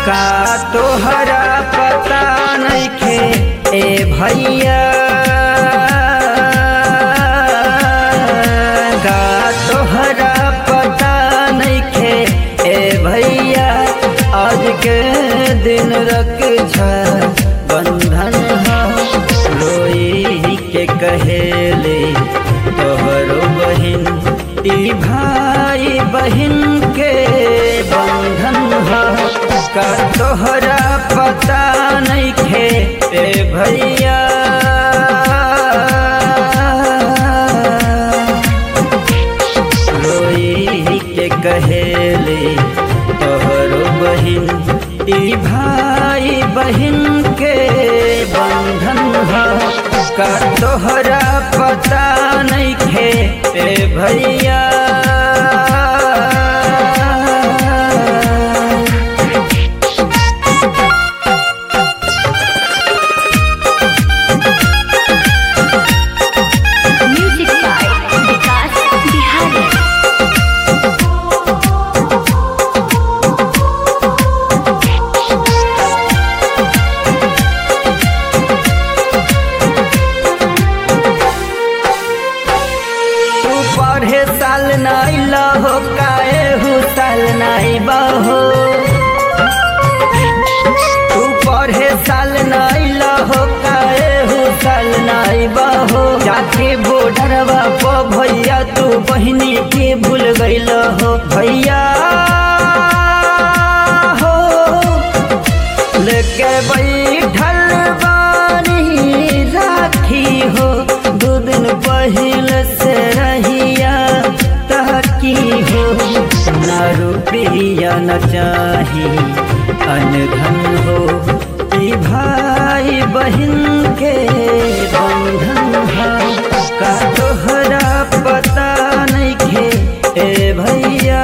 का तोहरा पता नइखे ए भैया का तोहरा पता नइखे ए भैया आज के दिन रख बंधन हा रोई के कहेले तोहरो बहिन ई भाई बहिन के बंधन हा का तोहरा पता नइखे ए भैया रोई के कहेले तोहरो बहिन ई भाई बहिन के बंधन हा का तोहरा पता नइखे ए भैया Music by Vikas Bihari. तू पढ़े साल नाई लहो काए हु साल नाई बहो तू पढ़े साल नाई लहो काए हु साल नाई बहो जाके बॉर्डरवा प भैया तू बहिनी के भूल गइल हो भैया हो लेके बैठल बानी राखी हो दू दिन पहिल से रहिया तहकी हो न रुपया न चाही अनधन हो ई भाई बहन के बंधन हो का तोहरा पता नइखे ए भैया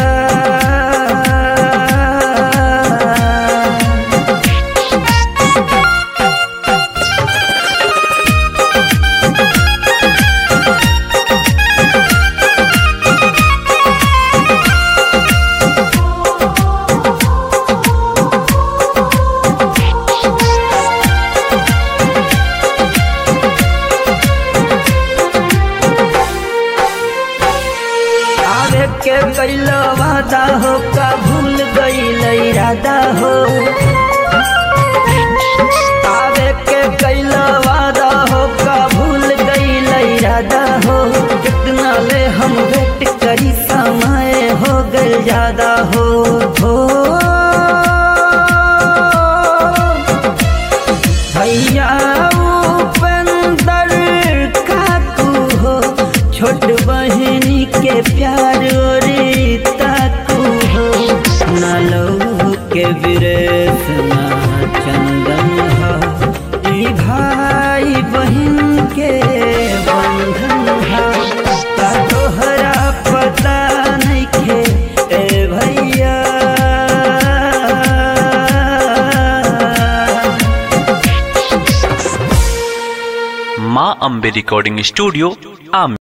आवे के कैल वादा हो का भूल गईल इरादा हो आवे के कैल वादा हो का भूल गईल इरादा हो कितना ले हम वेट करी समय हो गल ज्यादा हो हो भैया उपेंदर काकू हो छोट बहनी के प्यार रे ताकू हो नलो के विरेश ना चंदन हो ई भाई बहन के बंधन हो का तोहरा पता नइखे ए भैया माँ अम्बे रिकॉर्डिंग स्टूडियो आम